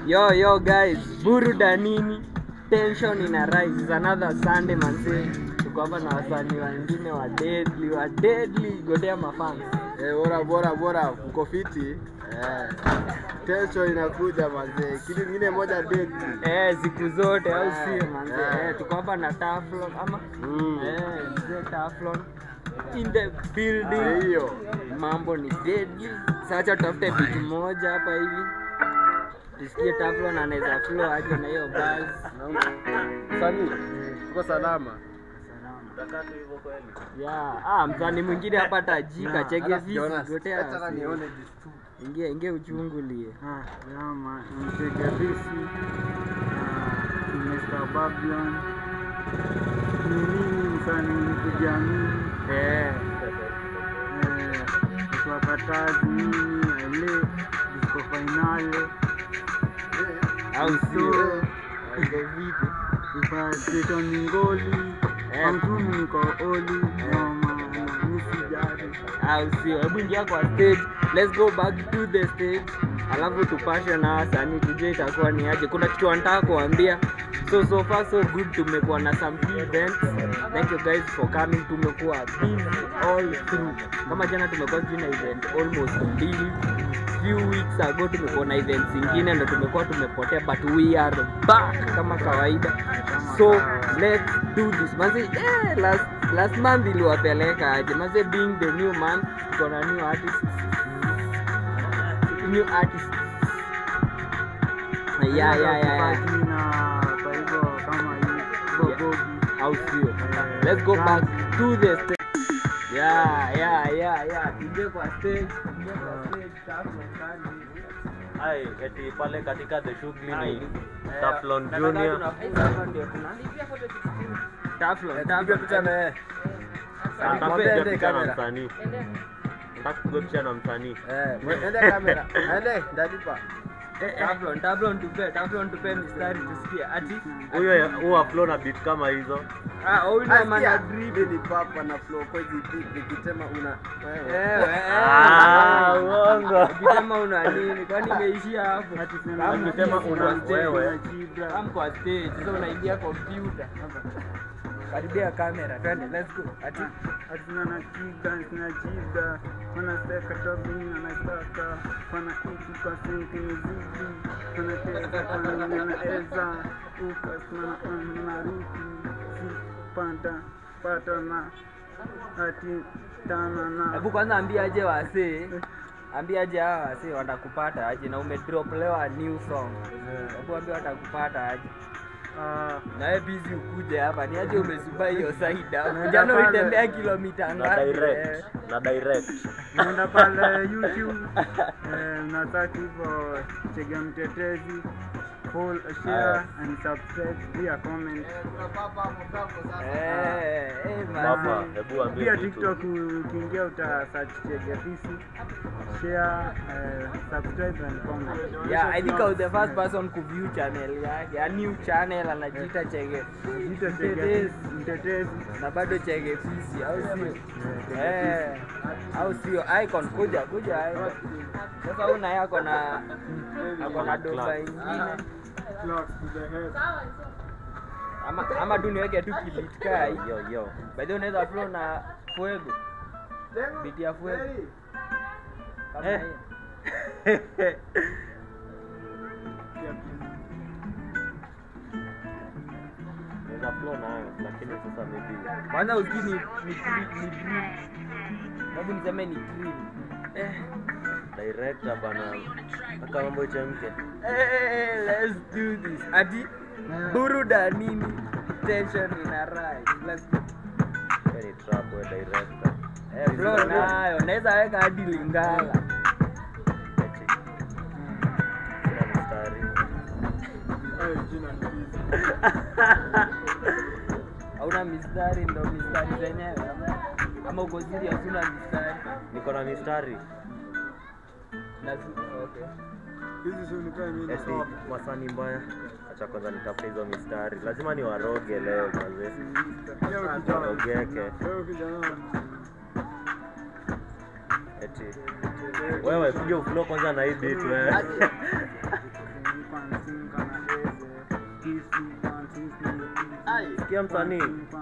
Yo yo guys, burudanini, tension ina rise. It's another Sunday manze. Tuko hapa na wasanii wengine wa deadly, wa deadly godea mafans. Eh, bora bora bora uko fiti eh. Tension inakuja mazee, kitu kingine moja deadly. Eh, siku zote au Eh, sio manze? eh. Eh, tuko hapa na Taflon ama Mm. eh, mzee Taflon in the Eh, building. hiyo Mambo ni deadly. Sasa acha tutafute beat moja hapa hivi. Tusikie Taflon anaweza flow aje na hiyo buzz. sanii uko salama Yeah, ah, msanii mwingine hapa tajika Yeah, chege alafu vipi Jonas, gotea. acha asi. nione this too. Ingia ingia uchungulie. Yama, mtegabisi Mr. Babylon ni nini msanii kujamii Eh, wakatazi nini ale disco finale au sio? So- Iko vipi? ipatetoni ngoli Eh. amtumi niko oli mama misijari Au sio? Hebu ingia kwa stage. Let's go back to the stage. Alafu tupashe na wasanii tujue itakuwa ni aje. Kuna kitu wanataka kuambia. So so far so good tumekuwa na some few events. Thank you guys for coming. Tumekuwa busy all through. Kama jana tumekuwa sijui na event almost mbili. Few weeks ago tumekuwa na events zingine ndo tumekuwa tumepotea but we are back kama kawaida. So let's do this. Manze, eh, last last month iliwapeleka aje? Manze being the new month, tuko na new artist. New artist. Yeah, yeah, yeah, yeah. na kwa hivyo kama hii bobogi Au sio? Let's go back to the stage. Yeah, yeah, yeah, yeah. Tuje kwa stage, tuje kwa stage, tafu ndani. Ai, eti pale katika the shughuli ni Eh, Taflon nataka Junior. tunafunga hapa ndio tuna Taflon, Piga Taflon. picha na yeye. Nataka Mwambie kupiga ende picha na kamera. msanii. Nataka kupiga picha na msanii. Eh, mwe- ende kamera. Ende, ndalipa. Taflon, Taflon tupe, Taflon tupe mistari tusikie. Ati Huyo huwa flow na beat kama hizo. ah, huyu ndo maana Asikia, drip. mimi ni papa na flow kwa hizi beat nikitema una wewe. Eh, Ah, eh. uongo. Ukisema una nini? Kwani imeishia hapo? Kama Ukisema una wewe. Kama kwa stage, sasa unaingia computer. Karibia kamera, twende, let's go. Ati Atina na kiga, sina jiga Wana steka topping, wana staka Wana iki kwa sinki mziki Wana tesa kwa nini wana eza Uka simana wana ruki Si panda, pata na Ati tana na hebu kwanza ambia aje wasee. Ambia aje hawa wasee watakupata aje na umedrop leo a new song. Hebu ambia watakupata aje. Ah, Na wewe busy ukuje hapa. Ni aje umezuba hiyo side hapo. Naenda Jana pale. ulitembea kilomita Na ngapi? direct. Eh, Na direct. Unaenda pale YouTube eh, una search hivyo Chege Mtetezi Full share and subscribe pia comment Eh, eh, Baba, manze. hebu ambie pia kitu. TikTok ukiingia uta search Chege Fisi share eh, subscribe and comment Yeah, I think I was the first person ku view channel yake. A new channel anajiita Chege. Jita Chege Mtetezi. Fisi Mtetezi Na bado Chege Fisi, au sio? Chege Eh, au sio? Icon kuja, kuja icon. Sasa huyu naye ako na ako na doba ingine. Clocks to the head Ama ama tu niweke tu kibit kai. Yo yo. By the way unaweza flow na fuego. Beat ya fuego. Kama Eh. hiyo. Naweza flow nayo lakini sasa maybe Kwanza usikii ni ni dri- ni drill. Hebu niseme ni drill. Eh. director bana. Nataka mambo ichemke. Hey, let's do this. Ati burudanini tension ina rise. Let's go. Wewe ni trap wewe director. Eh, flow nayo naweza weka hadi Lingala. Eti. Sina mstari. Hauna mistari ndo mistari zenyewe ama- ama uko serious una mistari? Niko na mistari. Na si- okay. hizi si unipea mimi Eti masani mbaya. Acha kwanza nitafute hizo mistari. Lazima ni waroge leo mazee. Warogeke. Wewe kijana Eti. Wewe piga uflow kwanza na hii beat wewe. Fans sikia msanii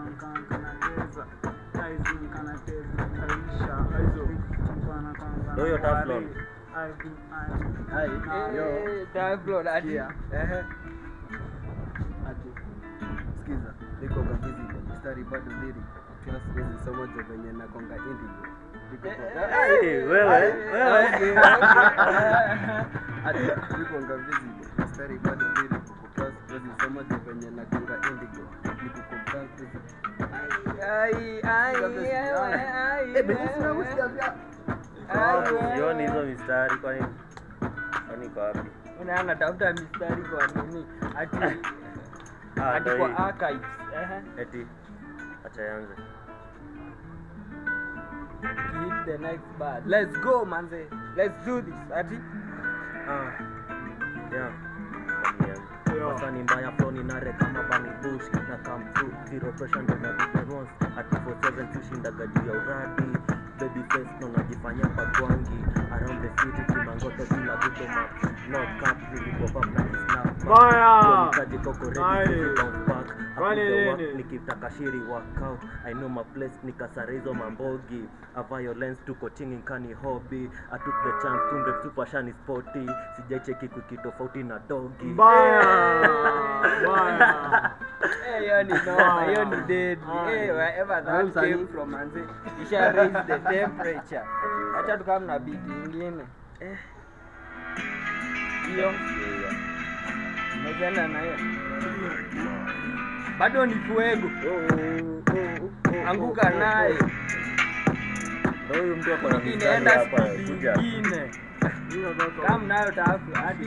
Ndio hiyo Teflon. Ai, yo. Eh, Teflon, ati. Sikia. Ehe. Ati. Sikiza, niko kabizi mstari bado lyric. Kila siwezi soma jo venye nakonga indigo. Niko kwa- Hey, wewe wewe Okay, okay. Ati niko ngavizi mstari bado lyric. Kwa siwezi soma jo venye nakonga indigo. Niko kwa kabizi. Ai, ai, ai, ai, Eh, basi sina ai, kusikia pia. ai, sioni ai. hizo mistari kwani kwani iko wapi Una anatafuta mistari kwa nini? Ati Ah, ati ndio kwa hii. archives. Ehe. eti acha yanze hit the next bar. Let's go, manze. Let's do this. Ati Ah, yeah. Sasa ni mbaya flow ni nare kama Bunny Bush na come through zero pressure ndo na difference at 47 tushindaga juu ya uradi baby face ndo najifanya pagwangi around the city kimangoto bila guto map no cap nilipop up na kisnap Mbaya! Nikaji koko ready Aye. to bounce back Kwani Hakuja work, nini? nikitaka shiri workout I know my place nikasare hizo mambogi a violence tuko chini kani hobby I took the chance tunde super shani sporty sijaicheki kuki tofauti na dogi Mbaya! Mbaya! eh, hiyo ni noma, hiyo ni dead. Aye. Eh, wherever Aye, that msanii. came from, manze. Isha raise the temperature. Acha tukam na beat ingine. Eh. Hiyo umezienda na hiyo. Bado ni fuego. Anguka naye. Ndio huyu mtu ako na mistari Inaenda hapa speed kuja ingine. Kam nayo taafu hadi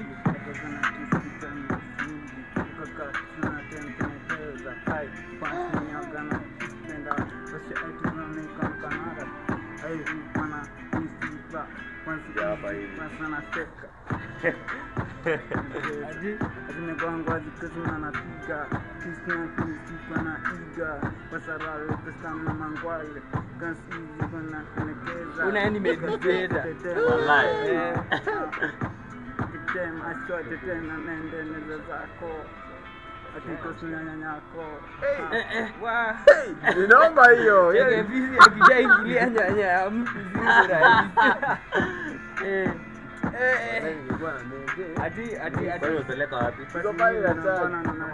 hadi zimegongwa zikazima napiga kisna kisikwa na iga wasarare kustamna mangwale kansizi kuna kenekeza Una yani meditator. Wallahi. Eh. Kitem ashote tena naendeleza zako akikosina nyanyako Eh, eh, wa. Ninaomba hiyo. Cheke yaani- vizi akishaingilia nyanya ya mtu zizi rahisi. Eh. Eh, eh. Nilikuwa na menge. Ati ati ati Kwani umepeleka wapi Tuko pale na taa.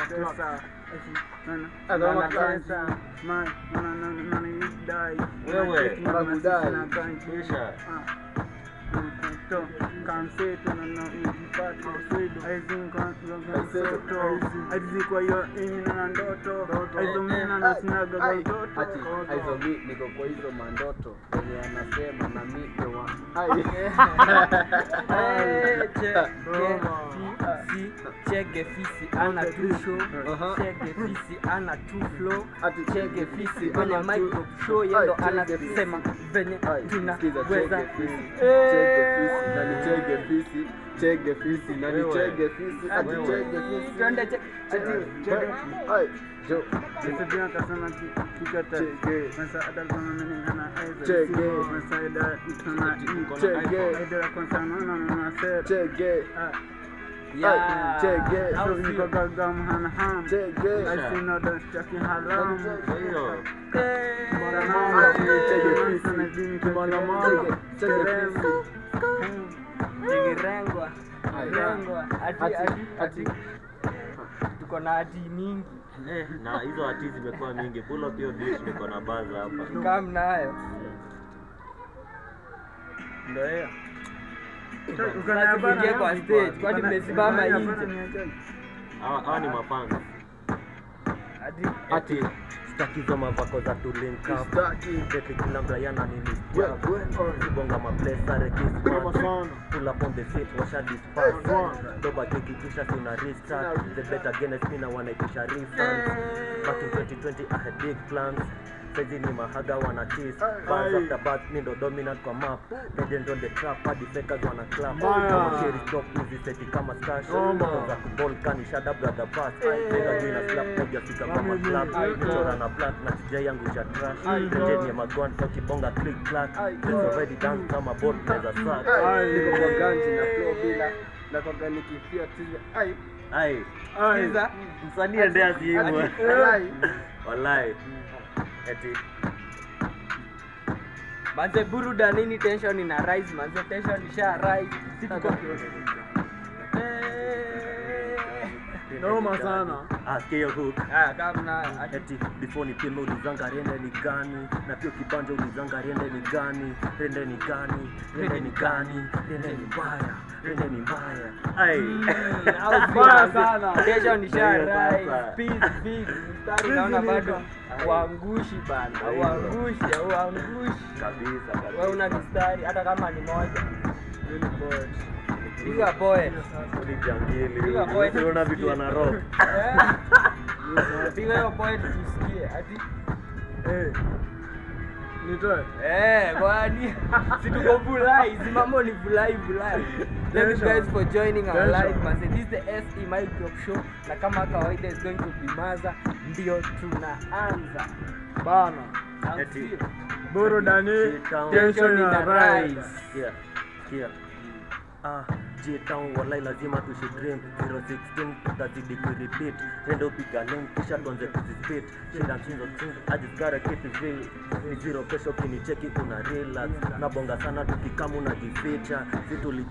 Wewe, wanakudai. Kisha. aizikwa hiyo imina na ndoto aizomina na sinaga za Ai, utoto ati, aizo mi niko kwa hizo mandoto wenye anasema na mi ni wa ai Eh, che- ge- fi- si- chege fisi ana tu show Aha. chege fisi ana tu flow ati chege fisi kwenye ana tu- micro show yendo Ai, chege anasema venye Ai, sikiza, tunaweza chege fisi, chege fisi, na ni chege fisi, chege fisi, na ni Wewe. chege fisi, ati Wewe. chege fisi. twende che- ati Chege. Ai, jo. Nisipia kasema ki- kikata Chege. Masaada kama mimi hana aiza Chege. Sio masaada itona i Chege. Aidera kwanza nana na sera Chege. Yeah. chege. Au So sio? niko gagam hana ham Chege. I see no dance chaki haram hiyo Eh, Bora Mama, mama chege chege fisi. Sana dini Bwana chege mama, chege fisi. Chigirengwa. Ai. Rengwa. Ati Ati, ati ati. ati tuko na ati mingi eh, na hizo hati zimekuwa mingi pull up hiyo beat niko na baza hapa kam nayo ndo hiyo Sasa kuingia kwa stage, kwani mmesimama nje? hawa hawa ni mafans ati ati stakizo mavako za tulinka Staki. Deti kila mrayana nini We- we- Sibonga maplesa rekismat Pull up on the seat washa disperse Doba keki kisha sina restart The better Guinness mina wanaitisha refunds Back in 2020 I had big plans Saizi ni mahaga wana cheese Bars after bars mi ndo dominant kwa map Legend on the trap hadi fakers wana clap Kama sheri stop hizi seti kama stash Za kuball kani shada brother pass Nigga juu ina slap moja fika kama club Chora na plant na tijai yangu cha trash Legend ya magwan kwa kibonga click clack There's already dance kama board neza sack Ai, niko kwa ganji na flow bila na kwa gani kifia tizi. Ai, ai Ai. Sikiza. msanii endea siimwe Ati- walai. walai eti manze burudanini tension ina rise manze tension isha rise si tuko Eh. Noma sana. askio hook Ah, kama ati eti before ni pime ulizanga rende ni gani na pia ukibanja ulizanga rende ni gani rende ni gani rende ni gani rende ni mbaya rende ni mbaya ai Mbaya sana. tension isha Mbaya sasa. rise speed speed mstari naona bado uangushi bana uangushi uangushi kabisa wewe kabisa una mistari hata kama ni moja piga poet ni jangili Piga poet. unaona vitu ana rock Eh. piga hiyo poet tusikie ati Eh. Nitoe. Eh, kwani si tuko vulai, si mambo ni vulai vulai. Thank you Tension. guys for joining our Tension. live man. This is the SE Mic Drop Show na kama kawaida is going to be Maza ndio tunaanza. Bana. Au Eti. sio? Burudani. J-Town. Tension ina rise. Sikia, sikia. Ah, J-Town walai lazima tushidream 016 tutazidi kurepeat rendo piga link kisha tuanze kuzispit shinda mshinzo mshinzo I just gotta keep it real ni zero kesho ukinicheki una relax nabonga sana tukikamu na jificha situli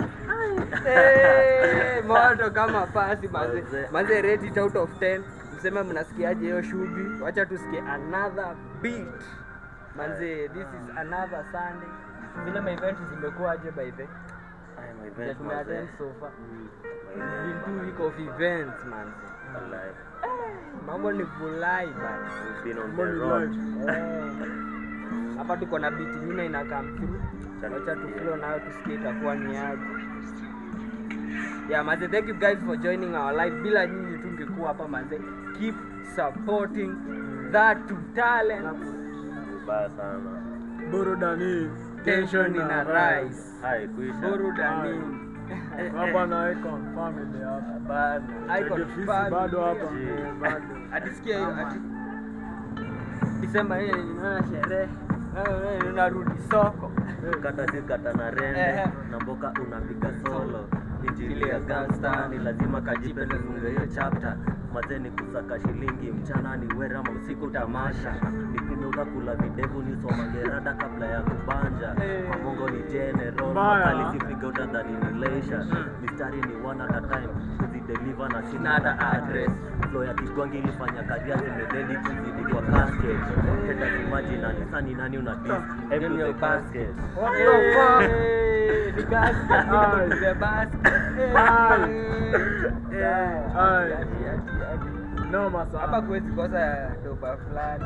Eh, moto kama pasi manze. Manze. Manze rate it out of 10. Mseme mnasikiaje hiyo shughuli? Wacha tusikie another beat. Manze, this is another Sunday. Vile ma event zimekuwaje by the Ay, my Yeah, event, tumeattend manze. so far. My It's event, been two week of events man. walai. Mambo ni vulai bana. We've been on the Money road. life. Eh. Hapa tuko na beat nyingine ina come through. Chani Wacha tusikie. tuflow nayo tusikie itakuwa ni aje. Yeah, manze, thank you guys for joining our live. Bila nyinyi tungekuwa hapa manze. Keep supporting that to talent. Vibaya sana. Burudani. Tension ina rise. Hai, kuisha. Burudani. Hapa na Icon family hapa. Bana. Icon Tegefisi family. bado hapa. Yeah. Eh, Bado. atisikia hiyo ati Disemba hii ninaona sherehe Eh, eh, narudi soko kata si kata na rende Ehe. na mboka unapiga solo injili ya gangsta ni lazima kajipe tufunge hiyo chapter mazeni kusaka shilingi mchana ni wera ma usiku tamasha nikimeuka kula videvu ni somangerada kabla ya kubanja Eh. mamongo ni general Mbaya. makalisifika utadhani ni leisha mistari ni one at a time kuzideliver na sina Nada hata address flow ya kigwangi ilifanya karia zimededi kuzidi kwa casket heta simaji na nisani nani una dis hebu Name the your basket What the fuck? Eh, ni basket, Aye. niko to the basket. Eh, Aye. eh, Aye. ati, ati, ati. Noma hapa sana. kuwezi kosa doba fulani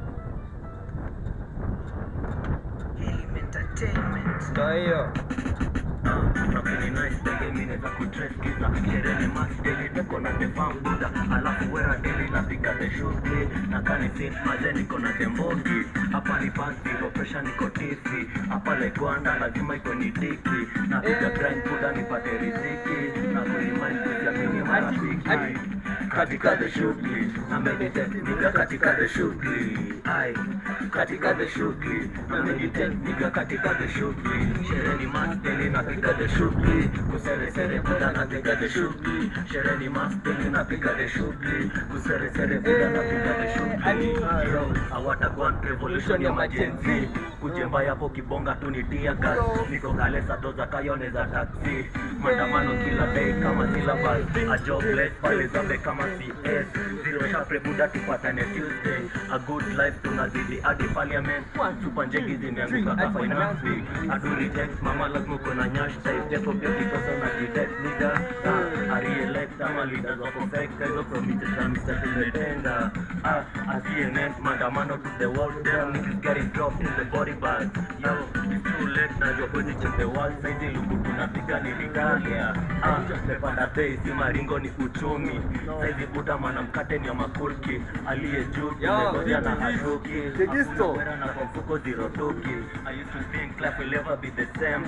ndo hiyo Ati- katika the shughuli na meditate niga katika the shughuli ai katika the shughuli na meditate niga katika the shughuli shereni masteli na piga the shughuli kusere sere buda na piga the shughuli shereni masteli na piga the shughuli kusere sere buda na piga the shughuli yo awatagwan revolution ya majenzi kujemba yapo kibonga tu ni tia gas niko kale sadoza kayone za taxi maandamano kila day kama syllabus a jobless pale zambe kama CS zero sharp buda tupatane Tuesday a good life tunazidi hadi parliament chupa njegi zimeanguka ka finance bill aduri text mama lazima uko na nyash type japo pia kikosa na jitext nigga ah, I reelect ama leaders wako fake hizo promises na Mr. tumetenda ah, a CNN maandamano to the world them niggas getting dropped in the body bag yo it's too late na you're going to change the world saizi luku tunapiga ni Italia ah, mepanda bei si maringo ni uchumi saizi buda mana mkate ni ya makulki aliye juu tumegoja na haruki Tegisto. Wera na kwa mfuko zero toki I used to think life will never be the same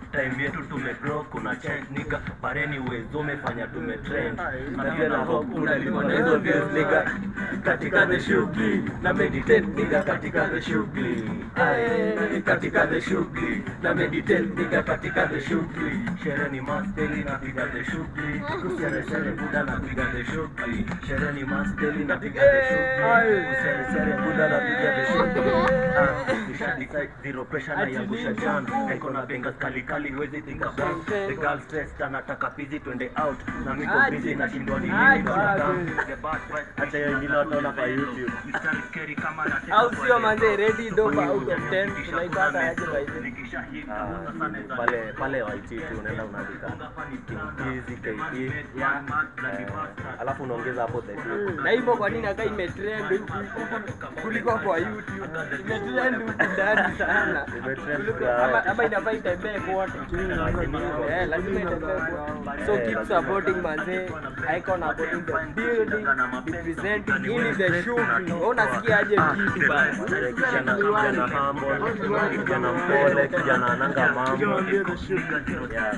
time yetu tumegrow kuna change nigga but anyways umefanya tumetrend na pia na hope unalipwa na hizo views nigga katika the shughuli na meditate nigga katika the shughuli Aye, katika the shughuli na meditate nigga katika the shughuli sherehe ni masteli napiga the shughuli kusere sere buda napiga the shughuli sherehe ni masteli napiga the shughuli kusere sere buda napiga the shughuli Ah, nisha decide zero pressure na yangusha jam niko na benga kali kali huwezi think about the girl stressed anataka busy twende out na miko busy na shindwa ni nini the bad vibes acha wengine wataona kwa youtube mstari scary kama na au sio manze ready dopa out of 10 tunaipata aje by the way? Ah, pale pale waititi unaenda unaandika kimkizi kp eh, alafu unaongeza hapo the two. na hivyo kwa nini aka imetrend huku huku kuliko kwa youtube imetrend huku ndani sana Imetrend Kuliko- kwa- ama ama inafaa itembee kote Eh, lazima itembee kote so keep supporting manze icon supporting the building representing ili the shughuli wewe unasikia aje kitu basi Eh, kijana kijana humble kijana mpole kijana ananga mambo Yeah.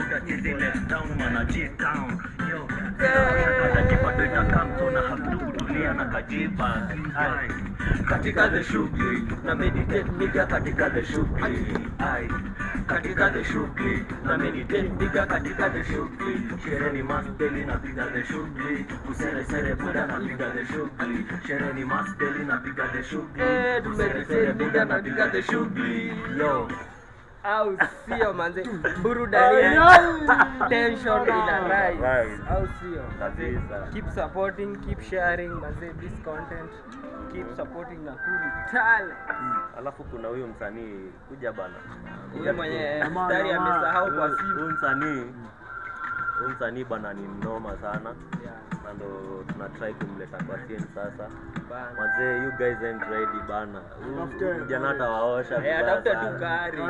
katika the shughuli na meditate nigga katika the shughuli ai katika the shughuli na meditate nigga katika the shughuli sherehe ni masteli na piga the shughuli usere sere buda na piga the shughuli sherehe ni masteli na piga the shughuli Eh, usere sere buda na piga the shughuli yo au sio manze burudani tension ina rise Rise. au sio kabisa keep supporting keep sharing manze this content keep supporting Nakuru talent alafu kuna huyu msanii kuja bana huyu mwenye mstari amesahau kwa Huyu- simu huyu msanii huyu msanii bana ni mnoma sana Yeah, na ndo tuna try kumleta kwa scene sasa bana. mazee you guys ain't ready bana Huyu kijana hata waosha Eh, vibaya atafuta sana. tu gari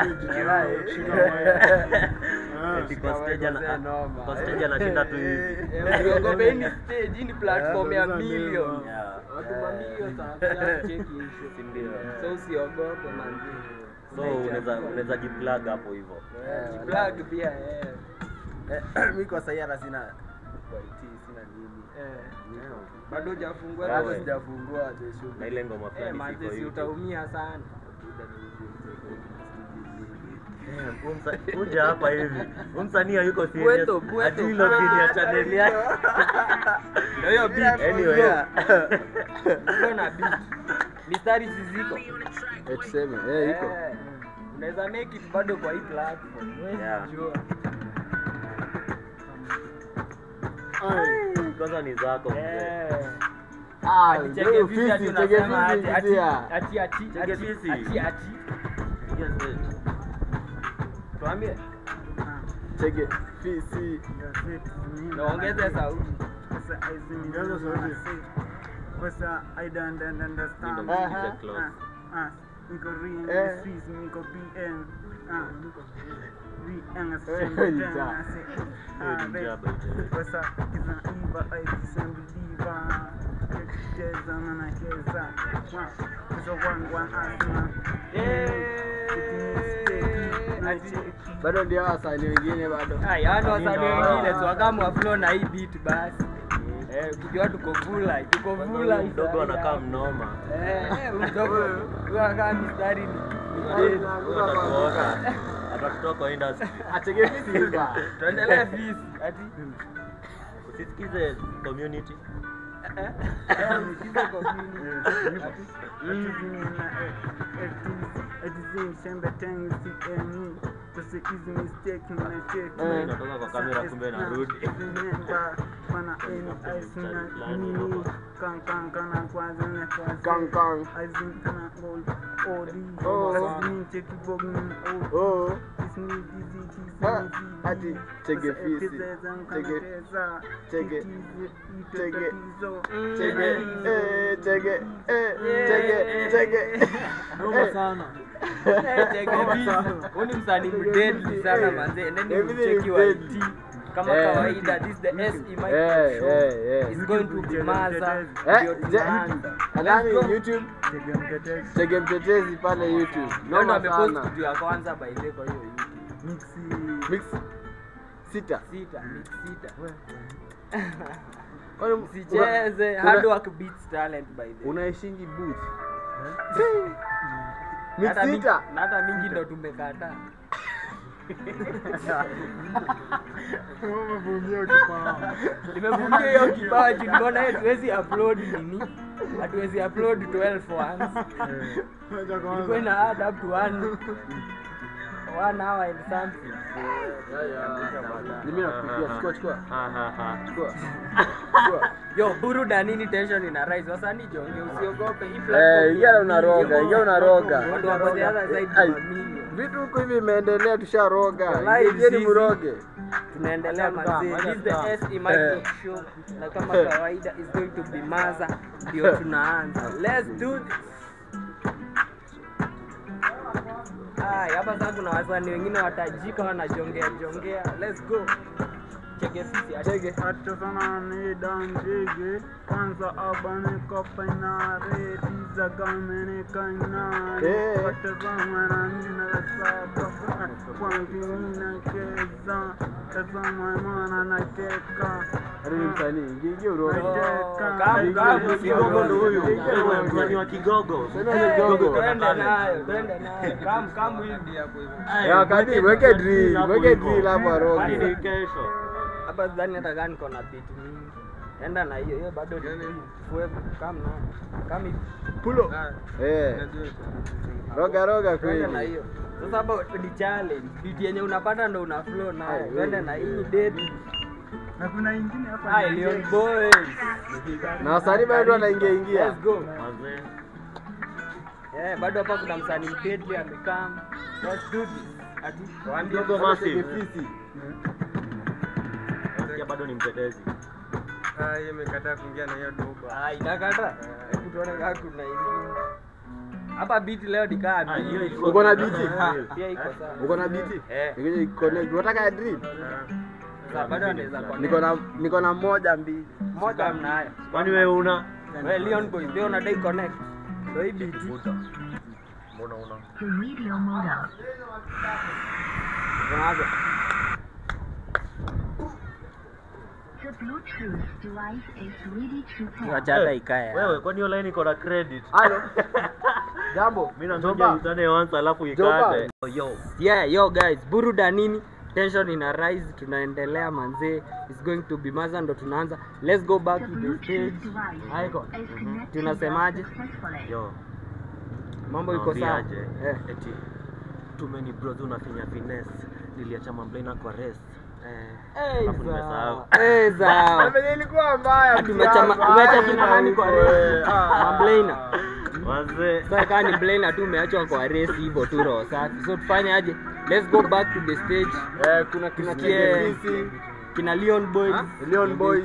Eti kwa stage ana- noma. kwa stage anashinda tu hivi Eh, usiogope, hii ni stage, hii ni platform ya millions. Yeah. Watu mamilions wanakuja kucheki issue. Si ndio? So usiogope manzi. so unaweza unaweza jiplug hapo hivyo Jiplug pia eh. mi kwa sahii hata sina IT, sina nini Eh. Bado hujafungua Wewe. bado kwa sijafungua the na shughuli ile ngoma Eh, fulani manzi siko si hivi utaumia sana. Eh, huyu msa- kuja hapa hivi Huyu msanii hayuko serious Bweto, bweto. Hajui login ya channel yake Ndio hiyo beat. anyway Ndio na beat. Mistari si ziko. Eh, tuseme eh, iko Eh, Unaweza make it bado kwa hii platform. Huwezi Yeah. jua. kwanza ni zako mzee. Eh. Ah, Ati ndio cheke fisi ati fisi, cheke unasema fisi, ati- ati- kizia. ati- ati- Cheke ati- fisi. ati- ati. Yes, yes. Tuambie. Cheke fisi. Naongeze sauti. Sasa I don't understand. Ndio msikize close. Ah, ah, niko real Eh. in the streets, niko BN. Ah, BN Eh, assemble ni them, ja. I say, Hiyo ah, ni they- jaba hiyo. Sasa kinaiva, I dissemble diva. Cheza na nacheza. Wa- sasa one, one, asma. Ati- bado ndio wasanii wengine bado Ah, yaani wasanii Nino. wengine tu wakamwa flow na hii beat basi. Eh, ukijua tuko vula, tuko vula hii mdogo side anakaa hapa. mnoma Eh, eh, mdogo huyu anakaa mistari ni ni dead. Huyo atatuoka atatutoa kwa industry acheke fisi hiva Tuendelee fisi. Ati usisikize community eh, eh, msikize community. Ati Eh. inatoka kwa kamera kumbe inarudi kang kang oh Ah, ati cheke fisi cheke cheke cheke cheke eh cheke eh cheke cheke Eh, cheke fisi. Huyu ni msanii mdeadly sana manze. Endeni Everything mcheki is wa deadly. IT. Kama Eh. kawaida, this is the SE Micro Eh, Show. eh, eh. It's going to be maza. eh Ndio je- tunaanza. anani Let's go. youtube cheke mtetezi pale youtube Leo ndo noma amepost sana kitu ya kwanza by the way kwa hiyo YouTube. mixi Mix sita. Sita, mix sita. Kwani una- Sicheze, una- hard work beats talent by the way. Unaishingi booth. Na hata Mix mi- sita. na hata mingi ndo tumekataa. Nimevumbia hiyo kipaji, nimeona hiyo tuwezi upload nini? Hatuwezi upload 12 ones. Ilikuwa ina add up to one one hour and something. Mimi nakupigia chukua chukua. Chukua. Chukua. Yo, buruda nini tension ina rise. Wasanii jonge usiogope. Hii Eh, platform ingia ya- unaroga, ingia unaroga. Watu wako the other side Ai. mamilioni. Vitu huko hivi imeendelea tusharoga. Live Ingieni sisi. mroge. tunaendelea mazee this is the SE Micro show na kama kawaida is going to be maza ndio tunaanza let's do this Ay, hapa sasa kuna wasanii wengine watajika wanajongea jongea let's go cheke sisi acheke Acha sana ni danjige kwanza abane kopena redi za gamene kainare Eh. Acha sana na nina saba kwangi nina keza tazama mwana na keka Hadi ni msanii, ingia ingia uroge. kamu kamu Kigogo ndo huyu. msanii wa kigogo Sasa ni kigogo. twende nayo twende nayo kamu kamu hivi hapo hivi Ya kati weke drill, weke drill hapo Hadi aroge. ni kesho hapa sidhani hata kama niko na beat mingi enda na hiyo hiyo bado ni fuevu kam na kam hivi Pulo. Eh. Roga roga twende na kweli. hiyo sasa hapa ni challenge beat yenye unapata ndo una flow nayo twende na hii ni dead na kuna ingine hapa ah Leon boys Na wasanii bado wanaingia ingia. let's go Wazee. eh bado hapa kuna msanii deadly amekam let's do this ati waambie Kigogo massive Fisi. nasikia bado ni mtetezi imekataa kuingia na hiyo doba ah itakata hebu tuone kama kuna ingine hapa beat leo nikaa Ah, hiyo ilikuwa- Uko na biti? pia iko sawa Uko na biti? eh Nikuje connect. Unataka ya drill? sasa bado anaweza kwa Niko na niko na moja mbili. moja mnayo kwani wewe una wewe Leon boy pia unadai connect ndio hii beat mbona una tunaanza The Bluetooth device is ready to pair. acha hata ikae wewe kwani hiyo line iko na credit Halo. Jambo. mimi nangoja Joba. utane once alafu Joba. ikate yo yeah yo guys buruda nini tension ina rise tunaendelea manzee is going to be maza ndo tunaanza let's go back The to the Bluetooth stage device haiko is connected Tunasemaje? successfully. yo mambo iko sawa Nawaambiaje? eh. eti too many bros unafinya finesse niliacha mamblena kwa rest eh alafu nimesahau Eh, sawa. Venye ilikuwa mbaya. Ati umeacha ma- umeacha kina nani kwa race? Mablaina. wazee Sasa kama ni Blaina tu umeachwa kwa race hivyo tu roho safi. So tufanye aje? Let's go back to the stage. Eh, kuna kina Tusikie Fisi. kina Leon Boys. Leon Boys.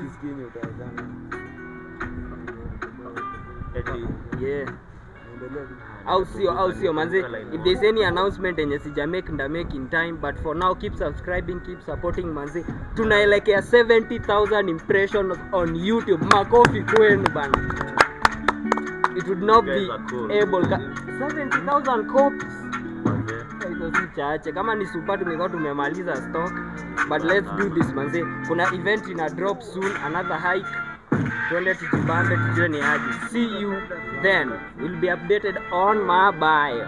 eti Yeah. Au sio, au sio manze. If there's any announcement yenye sija make nda make in time but for now keep subscribing, keep supporting manze. Tunaelekea 70,000 impressions on YouTube. Makofi kwenu bana. It would not You be guys are cool. able ka 70,000 copies. wazee hizo si chache kama ni super tumekuwa tumemaliza stock but let's do this manze kuna event ina drop soon another hike twende tujibambe tujue ni aje see you then will be updated on my bio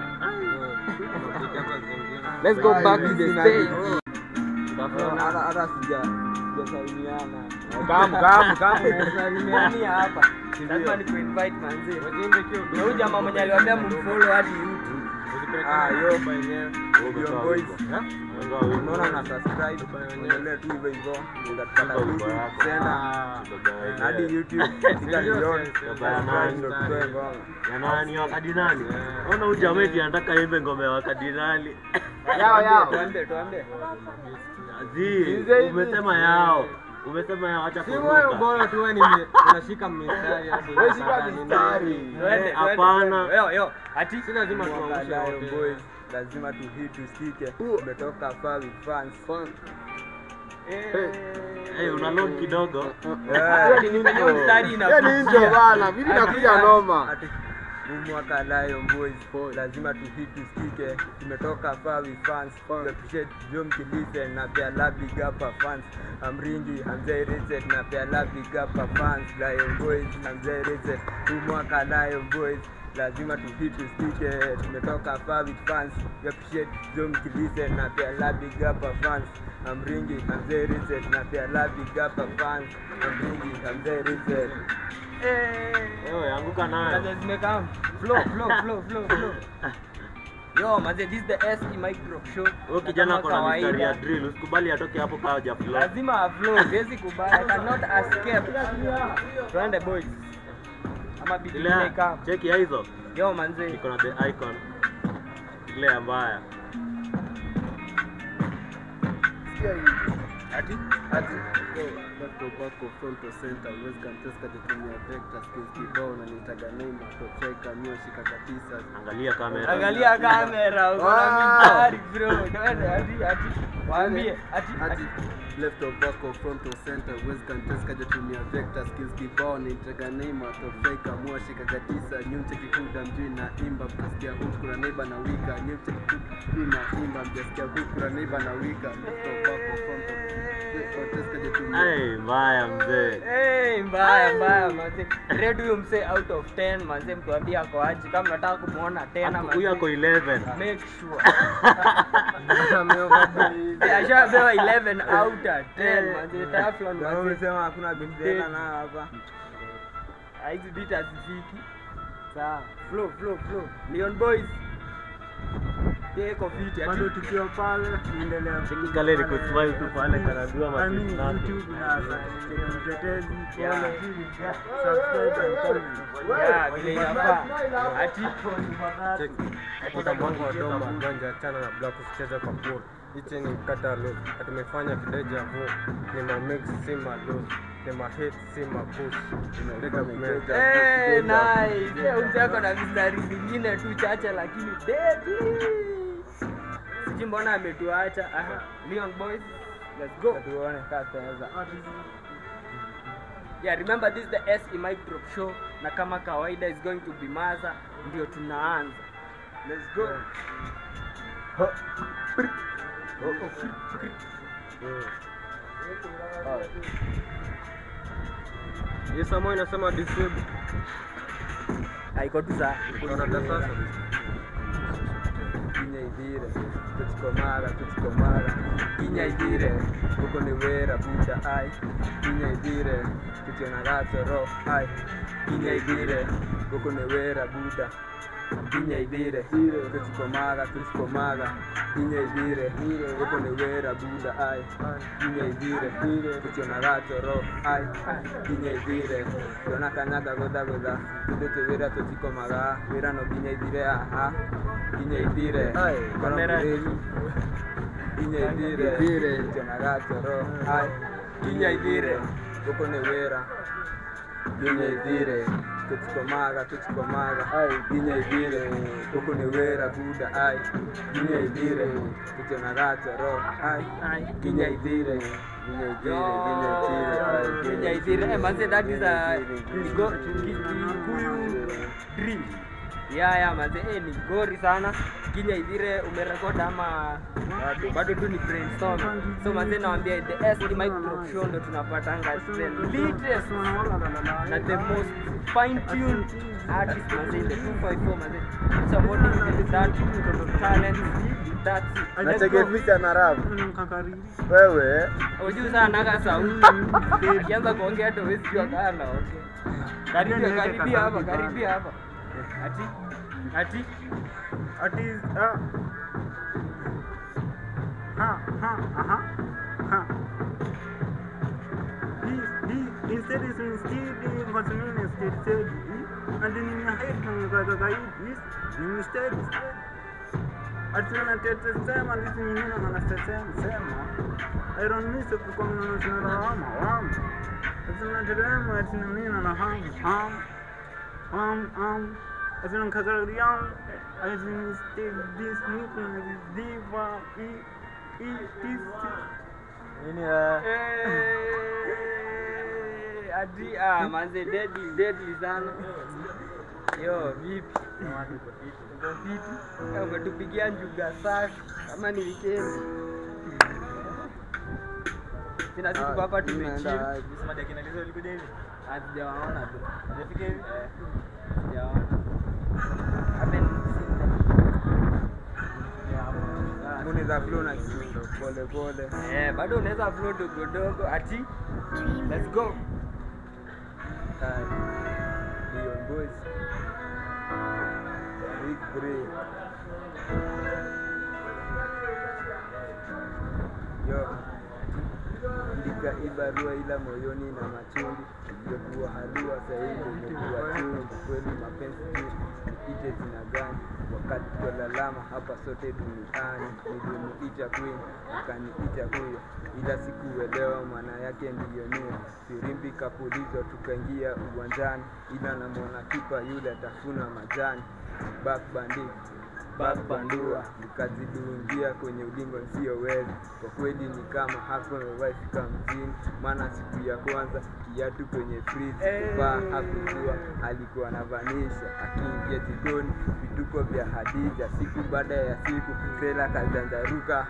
let's go back to the stage Hata hata sija sijasalimiana. kamu kamu kamu salimiania hapa lazima nikuinvite manze na huyu jamaa mwenye aliwaambia mfollow hadi YouTube Ah, yo. Leon Boys. Unaona Unaona na subscribe endelee tu hivyo hivyo. Utatupata YouTube tena hadi YouTube katika Leon. Ndo tutoe ngoma. ya nani wakati nani ona huyu jamaa eti anataka imbe ngome ya wakadinali Yao yao. tuambie tuambie Azi, Hizi- hizi. umesema yao umesema yao acha kuruka tu wewe unashika mistari hadi Wewe shika mistari. Twende, twende, hapana. twende. Yo, yo, ati si lazima tuangushe Lion wote. Boys. Lazima tu hit tusike. Umetoka far with fans. Eh, una load kidogo Hiyo ni nini? Hiyo mstari Hiyo ni inakuja. intro bana, vipi nakuja noma. Ati umwaka Lion Boys lazima tuhit tusikike tumetoka far with fans we appreciate Jom Kilisen na pia love big up our fans Amringi Hamzai Reset na pia love big up our fans Lion Boys Hamzai Reset umwaka Lion Boys lazima tuhit tusikike tumetoka far with fans we appreciate Jom Kilisen na pia love big up our fans Amringi Hamzai Reset na pia love big up our fans Amringi Hamzai Reset Ewe, anguka nayo. Kaza zimekam. Flow, flow, flow, flow, flow. Yo, manze, this is the SE Micro Show. Huyo Na kijana kama ako na mistari ya kawaida, drill, usikubali atoke hapo kaa haja flow. lazima aflow, siwezi kubali. I cannot escape. Twende boys. Ama bidii Ile imekam. cheki ya hizo. Yo, manze. Iko na the icon. Ile ya mbaya. Sikia hii. Ati? Ati, yo, back to back of front to center, West Manchester kutumia vector skills kibao na nitaga Neymar to striker mioshi kaka tisa. Angalia kamera. Angalia kamera, uko na Wow. mistari bro. Twende ati ati. Waambie ati Ati, ati. left of back of front to center, West Manchester kutumia vector skills kibao na nitaga Neymar to striker mioshi kaka tisa. Nyumche kikuda mjui na imba mtasikia huku na neighbor na wika. Nyumche kikuda mjui na imba mtasikia huku na neighbor na wika. Left of back of front to West Manchester kutumia Ai, mbaya mzee. Hey, mbaya mbaya manze. Rate huyo msee out of 10 manze, mtuambie ako aje kama nataka kumuona tena Ako- Huyu manze. ako 11. Make sure. Ashapewa 11 out of 10 manze. Taflon manze. Umesema hakuna bidena na hapa. Ah, Hizi beat hazifiki. Sawa. Flow flow flow. Leon Boys. Yeye iko fit ati. bado tukiwa pale tunaendelea Cheki kale ni kusmile tu pale kanadua I mean, machini nane. YouTube na mtetezi Yeah. follow, subscribe and comment. Yeah, vile inafaa. Ati Kutoka mwango wa Doma, Gonja chana na Black kucheza kwa pool. Hichi ni catalog. Tumefanya kideja vu. Ni ma mix si ma loss. Ni ma hit si ma push. Development. Eh, nice. Eh, Mzee ako na mistari zingine tu chache lakini deadly. Sijui mbona ametuacha. Aha. Leon Boys. Let's go. Tuone kama tutaweza. Yeah, remember this is the SE Mic Drop Show na kama kawaida is going to be Maza ndio tunaanza. Let's go. Hii samo inasema disable. Haiko tu saa. Unaona sasa. Kinya idire. Tuchikomara, tuchikomara. Kinya idire. Huko ni wera buda ai. Kinya idire. Tuchiona gato ro ai. Kinya idire. Huko ni wera buda. Kinya idire. Tuchikomara, tuchikomara. Kinya idire. Huko ni wera buda ai. Kinya idire. Tuchiona gato ro ai. Kinya idire. Tuona kanyaga goda goda. Tudote wera tuchikomaga. Wera no kinya idire aha. Kinya idire. kamera ni- Kinya idire. Tuchiona gato ro ai. Kinya idire. Huko ni wera. Kinya idire. Tuchikomaga, tuchikomaga. Ai, kinya idire. Huko ni wera buda ai. Kinya idire. Tuchiona gato ro ai. Ai. Kinya idire. Kinya idire. Kinya idire. ai, Kenya idire. Eh, manze that is a Kigo- Ki- Kikuyu drill. Yeah, yeah, manze eh, ni gori sana. Kinya idire umerekod ama bado, bado tu ni brainstorm. So manze naambia the SD Micro Show ndo tunapatanga the latest na the most fine tuned artist manze in the 254 manze. Supporting that talent. That's it. Nachegeficha na rap. Mkakariri. Wewe Ujui sana naga sauti. Akianza kuongea ndo huwezi jua kama anaongea. Karibia, karibia hapa, karibia hapa. Ati ati Ati ah. Ha ha aha. Ha. Hii hii instead is instead ngoja mimi instead said and ni ya head na kaza kaidi ni instead Ati na tete sema ndisi nyingine na na sema sema Iron Miss kwa mna na na wama wama Ati na terema ati na nini na ham ham um, um, as in Kazarian, as in still this movement is diva, e, e, this, Nini eh? Eh, ati ah manze deadly deadly sana. Yo, vipi? Uko fiti? Eh, Umetupigia njuga safi kama ni weekend. Sina siku Ah, hapa mimi naenda tumechill. wapi? Hatujawaona tu. Eh, sijawaona. Haven't seen them. Yeah, Mbuni za flow na kiundo pole pole. Eh, bado unaweza flow dogo dogo ati let's go. Hai. Leon Boys. Big Brain. Yo. Andika hii barua ila moyoni na machungu iliyokuwa halua sahihi imekuwa chungu kweli mapenzi tu ite zina gani wakati twalalama hapa sote duniani nilimuita queen akaniita huyo ila sikuelewa maana yake ndiyo nia firimbi kapulizwa tukaingia uwanjani ila namwona kipa yule atafuna majani back bandit bakbandua nikazidungia kwenye ulingo nisiyoweza kwa kweli ni kama hapo nimewaifika mjini maana siku ya kwanza kiatu kwenye frizi kuvaa hakujua alikuwa anavanisha akiingia jikoni vituko vya hadija siku baada ya siku sela kazanjaruka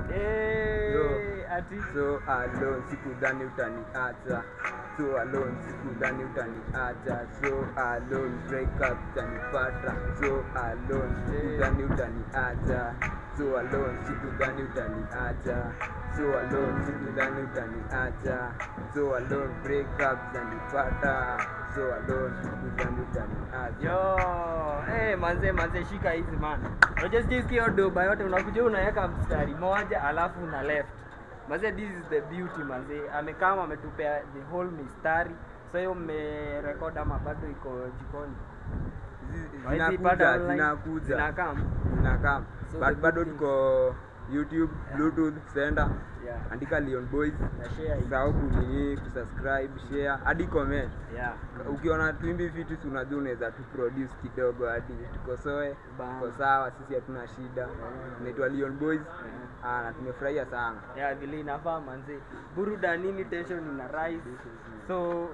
Eh, ati so alone sikudhani utaniacha so alone sikudhani utaniacha so alone break up utanipata so alone sikudhani utaniacha so alone sikudhani utaniacha so alone sikudhani utaniacha so alone break up utanipata so alone sikudhani utaniacha Yo, eh manze manze shika hizi man. Unajua sijisikia hiyo doba yote unakuja unaweka mstari moja alafu una left. Manze this is the beauty manze. Amekama ametupea the whole mistari. So hiyo mmerekod ama bado iko jikoni? Zi- Hawezi ipata zinakuja online? zinakuja Zinakam? zinakam So But the bado good tuko youtube bluetooth sender Yeah. andika leon boys Na share hii. usahau kunini kusubscribe share hadi comment Yeah. ukiona twimbi vitu si unajua unaweza tu produce kidogo hadi tukosoe Bana. tuko sawa sisi hatuna shida naitwa leon boys Ah, na tumefurahia sana ya vile inafaa manze burudanini tension ina rise so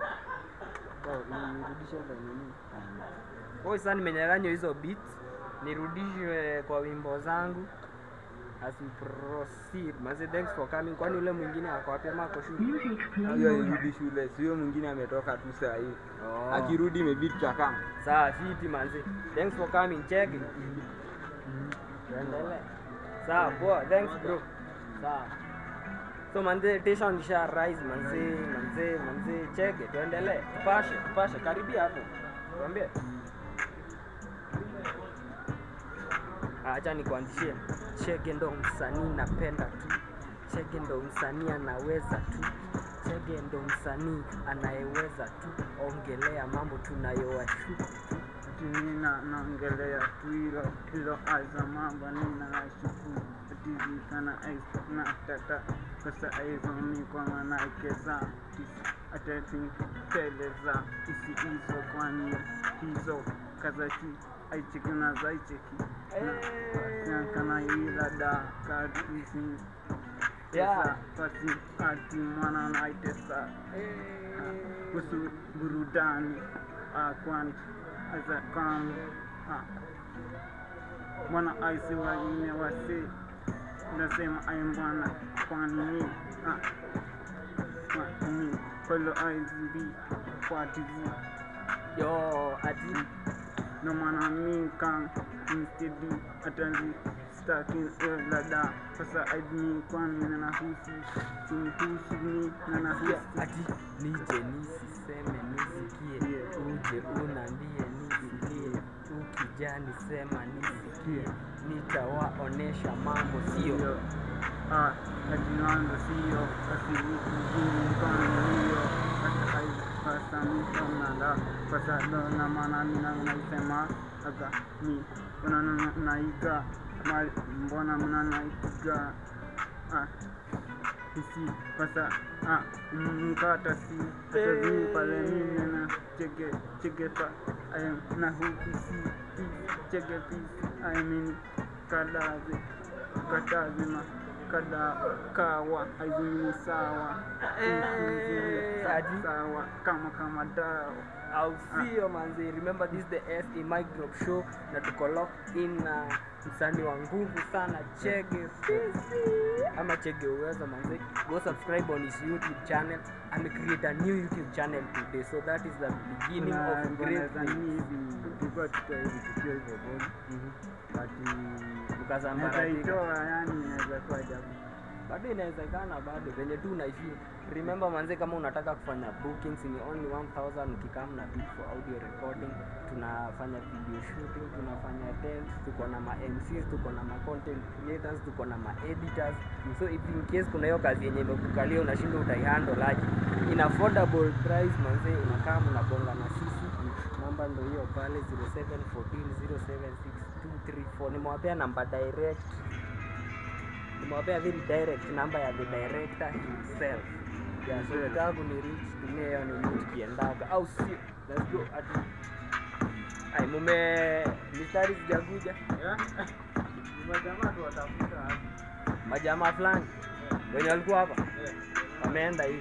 Oh, nirudishe kwa nini oh, sasa nimenyang'anywa hizo beats nirudishwe kwa wimbo zangu as we proceed manze thanks for coming kwani ule mwingine ako wapi ama ako shule Music hiyo player. irudi shule sio mwingine ametoka tu saa hii Oh. akirudi maybe tutakama sawa fiti manze thanks for coming check it tuendelee sawa poa thanks bro sawa so manze tension isha rise manze manze manze cheke tuendelee tupashe tupashe karibia hapo tuambie acha nikuanzishie chege ndo msanii napenda tu chege ndo msanii anaweza tu chege ndo msanii anayeweza tu ongelea mambo tunayoashu nina naongelea tu hilo hilo aiza mambo nina nashuku tizi kana aisa na tata kosa aizo mikwa naikeza ateti teleza isi hizo kwani hizo kazaki aicheki na zaicheki na kana ila da kadisi Yeah. pasi ati mwana naitesa kuhusu burudani ah, kwani as kam mwana aisi wengine wasi nasema ai mwana kwani ni ah, kwani kwelo aizibi kwatizi yo ati no maana mi kan insteadi atanzi stakin lada sasa aidni kwani nanahusi sinihusi ni nanahusi ati nije nisiseme nisikie uje unambie nisikie ukija nisema nisikie nitawaonesha mambo sio sio ah, ajinando sio asivukuzini kanio asamisomnanda fasado na maana mina naisema aka ni mbona naiga mali mbona mna naiga ah, isi pasa ah, mkata si atazini pale mimi na chege chege pa ayam na hukisi chege pisi I mean kadazi katazima kada kawa haizimini sawa Eh, Sa- aji. sawa kama kama dawa I'll see you manzi. Remember this is the SE Mic Drop Show na tuko locked in na msanii wa nguvu sana Chege Fisi ama Chege Uwezo manzi. Go subscribe on his YouTube channel. Ame create a new YouTube channel today so that is the beginning Kuna of great ngoma za things. hivi tulikuwa tukiwa hivi tukiwa hivyo bodi Mhm. but Tukasambaratika. naweza itoa yani inaweza kuwa jabu bado inawezekana bado venye tu unaishi remember manze kama unataka kufanya bookings ni only 1000 ukikam na bid for audio recording tunafanya video shooting tunafanya dance tuko na ma MCs tuko na ma content creators tuko na ma editors so if in case kuna hiyo kazi yenye imekukalia unashinda utaihandle aje in affordable price manze unakaa mnabonga na sisi namba ndo hiyo pale 0714076234 nimewapea namba direct nimewapea very direct number ya the director himself yeah, so ukitaka kunirich tumia hiyo ni kiendaga au sio let's go ati ai mume mistari sijakuja majamaa tu watafuta majamaa fulani wenye walikuwa hapa wameenda hivi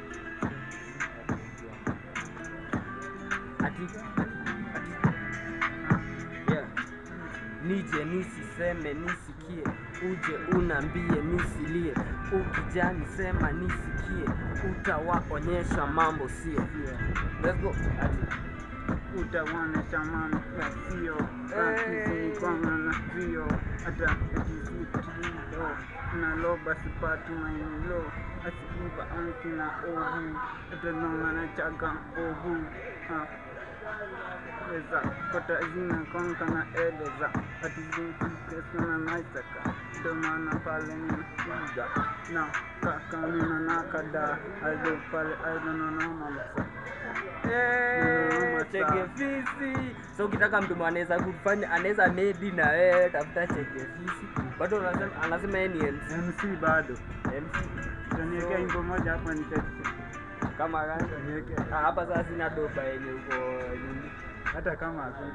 ati ati yeah. nije nisiseme nisikie uje unambie nisilie ukija nisema nisikie utawaonyesha mambo sio let's go ati utawaonyesha mambo sio akizikwama na vio hata akizitilo naloba sipati maenilo asikiva ankina ovu atanonga na chaga ovu Ha. weza kota zina konka na eleza atizinkikesana naisaka ndomana pale ninakuja na kaka nina nakada ado pale aidononamamsa Eh, cheke fisi so ukitaka mtu anaweza kufanya anaweza medi na wewe tafuta cheke fisi bado anasema anasema yeye ni MC mc bado MC taniekea So- imbo moja hapa nitaki kama gani Ah, hapa sasa sina doba yenye uko nini hata kama hakuna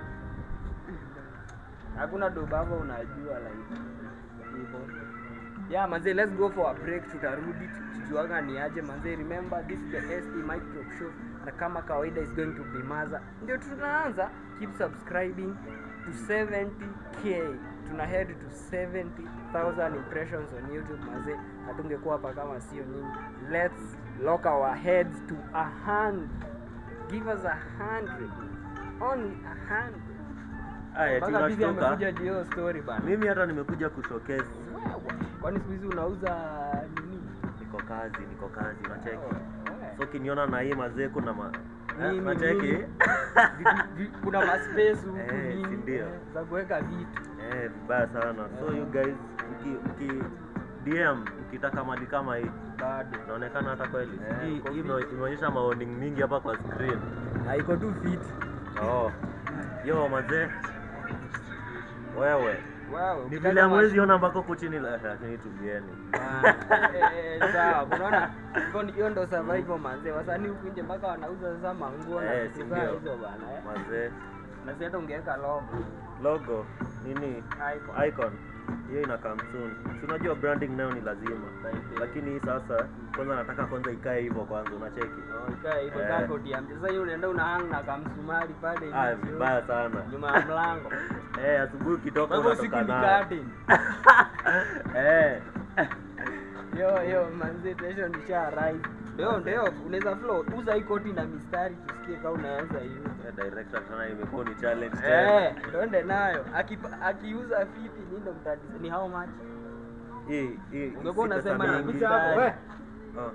hakuna doba hapo unajua like hivyo yeah manze let's go for a break tutarudi tukijuaga ni aje manze remember this is the SE Mic Drop show na kama kawaida is going to be maza ndio tunaanza keep subscribing to 70k tuna head to 70000 impressions on youtube manze hatungekuwa hapa kama sio nyinyi let's lock our heads to a hundred give us a hundred only a hundred Aya, mpaka bibi tunashtuka. amekuja juu ya hiyo story bana Mimi hata nimekuja kushowcase. kwani siku hizi unauza nini Niko kazi, niko kazi, unacheki. Oh, So ukiniona na hii mazee kuna ma Nini, Eh, unacheki? nini? Vitu- vi- kuna maspace huku Eh, nini, si ndio? eh, za kuweka vitu Eh, vibaya sana. So you guys uki, uki DM ukitaka mali kama hii bado inaonekana hata kweli. Eh, Hii uko hii fit. ime- imeonyesha mawarning mingi hapa kwa screen. haiko tu fit Oh. Yo mazee. Wewe. wow, Ni ukitaka vile hamwezi mash- ona mpaka huku chini la- lakini tulieni. Ah, eh, eh, sawa unaona hivyo ni- hiyo ndo survival manze wasanii huku nje mpaka wanauza sasa manguo na Eh, vitu si kaa ndio? hizo bana eh. Mazee. na si hata ungeweka logo Logo nini? Icon. Icon. Hiyo ina come soon. Si unajua branding nayo ni lazima. Lakini hii sasa kwanza nataka kwanza ikae hivyo kwanza unacheki. Oh, ikae hivyo Eh. kaa koti ya mzee. Sasa hiyo unaenda una hang na kamsumari pale Ah, hivi, vibaya sana. nyuma ya mlango Eh, asubuhi ukitoka kwa hivyo siku unatoka ni nayo. curtain Eh. yo yo manzi tension isha rise ndio ndio unaweza flow uza hii koti na mistari tusikie kama unaweza hiyo Eh, director tena imekuwa ni challenge tena. eh twende nayo Akipa- akiuza fiti nyinyi ndo mtadi ni how much Hii hii ungekuwa si unasema pesa na mingi. mistari Oh.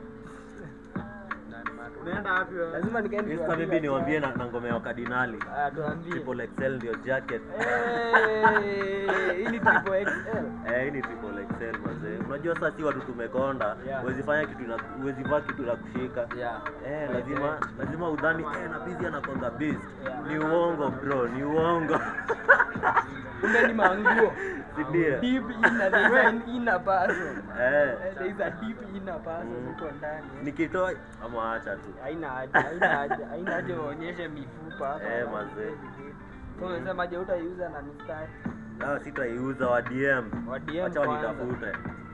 unaenda wapi wewe? lazima nikae Hii sasa mimi niwaambie na, na ngome ya wakadinali. ah tuambie Triple XL ndio jacket. eh hii ni triple XL Eh, hii ni triple XL mazee. Unajua sasa si watu tumekonda, Yeah. huwezi fanya kitu na huwezi vaa kitu la kushika. yeah Eh, lazima lazima udhani eh na busy anakonga beast. Yeah. Ni uongo bro, ni uongo. kumbe ni manguo Si ndio? deep inner there is an inner person Eh. Eh, there is a deep inner person Mm. huko ndani Nikitoa ama acha tu. haina haja haina haja haina haja uonyeshe mifupa hapa Eh, mazee. so unasema je utaiuza na mistari Ah, sitaiuza wa DM. Wa DM Acha kwanza. wanitafute.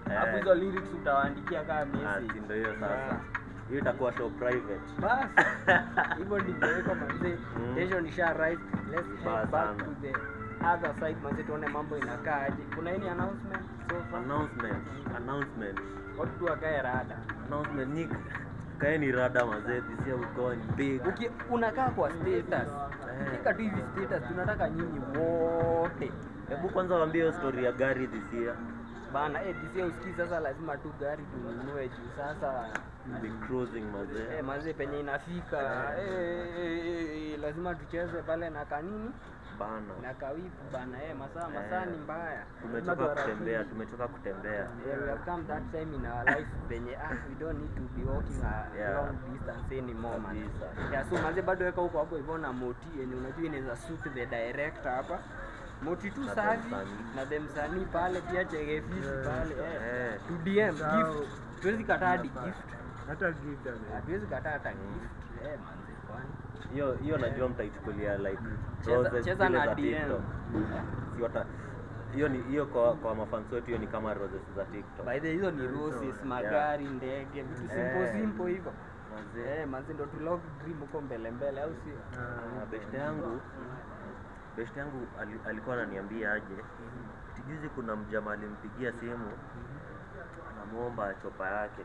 alafu Eh. hizo lyrics utawaandikia kama Ah, message si ndio hiyo sasa Yeah. hiyo itakuwa show private basi hivyo ndivyo iko manze Mm. tension isha rise let's Baya head back sana. to the other side manze tuone mambo inakaaje kuna any announcement so far announcement announcement watu tu wakae rada announcement nyingi kaeni rada mazee this year we going big Uki, unakaa kwa status Eh. fika tu hivi status tunataka nyinyi wote hebu kwanza waambie hiyo story ya gari this year bana eh, disia usikii sasa lazima tu gari tununue juu sasa be cruising mazee eh, manze penye inafika eh, eh, eh, lazima tucheze pale na kanini bana na kawipu bana eh, masaa masaa ni mbaya tumechoka Lazima kutembea tuharakishe. tumechoka kutembea Yeah, we have come that time in our life penye ah, we don't need to be walking a Yeah. long distance anymore man. Kabisa. Yeah, so manze bado weka huko hapo hivyo na moti yenye unajua inaweza suit the director hapa. Moti tu Na safi the msanii. na the msanii pale pia chege fisi pale eh. Eh. To DM Sawa. gift. Tuwezi kataa hadi gift. hata gift ame- Hatuwezi kataa hata gift. Eh manze kwani. hiyo hiyo najua mtaichukulia like Cheza, roses cheza zile na za DM. TikTok. Si wata hiyo ni hiyo kwa kwa mafans wetu hiyo ni kama roses za TikTok By the way, hizo ni roses, magari, ndege, vitu simple Eh. simple hivyo. mazee Eh, manze ndo tulog dream huko mbele mbele au sio? Ah, beshte yangu beshte yangu ali, alikuwa ananiambia aje tijuzi kuna mjama alimpigia simu anamwomba chopa yake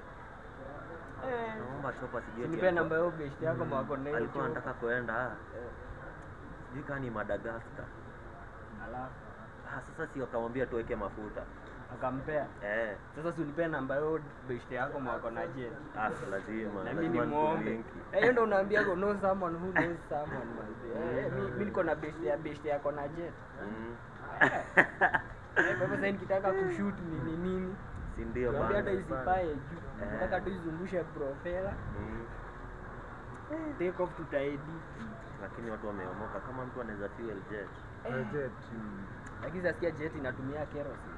Eh. anamwomba chopa sijui eti Nipe alikuwa- namba yao best yako mwako na hiyo alikuwa chopa. anataka kuenda sijui kaa ni madagaskar Alafu ah, sasa si wakamwambia tuweke mafuta akampea. eh, Sasa si unipe namba yao best yako mwako na jet. ah, lazima Na mimi ni lazima muombe. nikulinki. Eh, hiyo ndo unaambia go know someone who knows someone manzi. Eh, mi mimi niko na best ya best yako na jet. Mm. Eh, kwa hivyo sasa nikitaka kushoot nini nini. si ndio Naambia hata bana isipae juu. Eh. Nataka tu izungushe propeller. Mm. Take off tutaedit. lakini watu wameomoka kama mtu anaweza fuel jet budget. Lakini sasikia jet inatumia kerosene.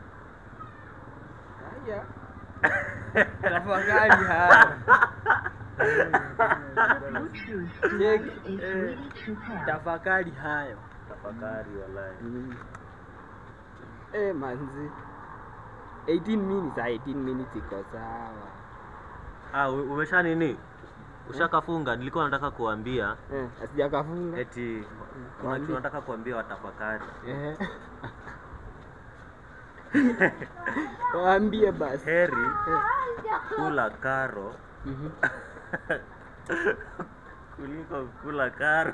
Haya. Tafakari haya. Bluetooth Check. device is Eh, ready to pair. Tafakari hayo. tafakari walai Eh, manzi. 18 minutes, ah, 18 minutes iko sawa. ah, u- umesha nini ushakafunga nilikuwa nataka kuambia Eh, asijakafunga. eti kuna Waambie. kitu nataka kuambia watafakari Eh. Waambie basi. heri kula karo Mhm. kuliko kula karo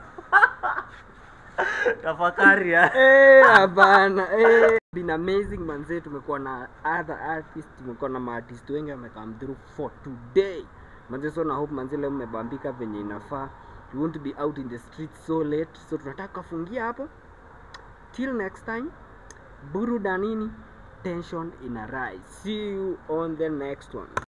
tafakari ya Eh, hapana. Eh, been amazing manze, tumekuwa na other artists, tumekuwa na maartist wengi wame come through for today. Manze, so na hope manze leo mmebambika venye inafaa. You want to be out in the streets so late. So tunataka kufungia hapo. Till next time. Burudanini, tension ina rise. See you on the next one.